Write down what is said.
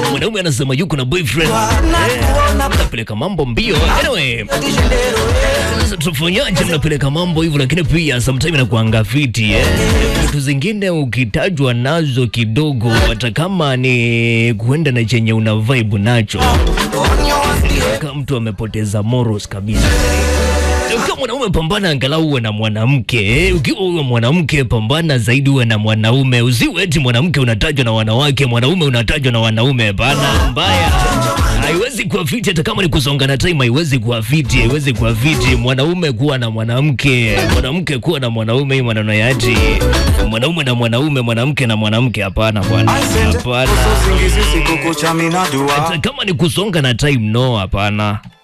mwanaume anasema yuko na boyfriend eh, mnapeleka mambo mbio anyway sasa tufanyaje mnapeleka mambo hivyo lakini pia sometime inakuanga fiti eh. vitu zingine ukitajwa nazo kidogo hata kama ni kuenda na chenye una vibe nacho kama mtu amepoteza morals kabisa ukiwa mwanaume pambana angalau uwe na mwanamke eh. ukiwa uwe mwanamke pambana zaidi uwe na mwanaume usiwe eti mwanamke unatajwa na wanawake mwanaume unatajwa na wanaume bana mbaya haiwezi kuwa fiti hata kama ni kusongana time haiwezi kuwa fiti haiwezi kuwa fiti mwanaume kuwa na mwanamke mwanamke kuwa na mwanaume hii maneno ya ati mwanaume na mwanaume mwanamke na mwanamke hapana bwana hapana usingizi siku kucha minadua hata kama ni kusonga na time no hapana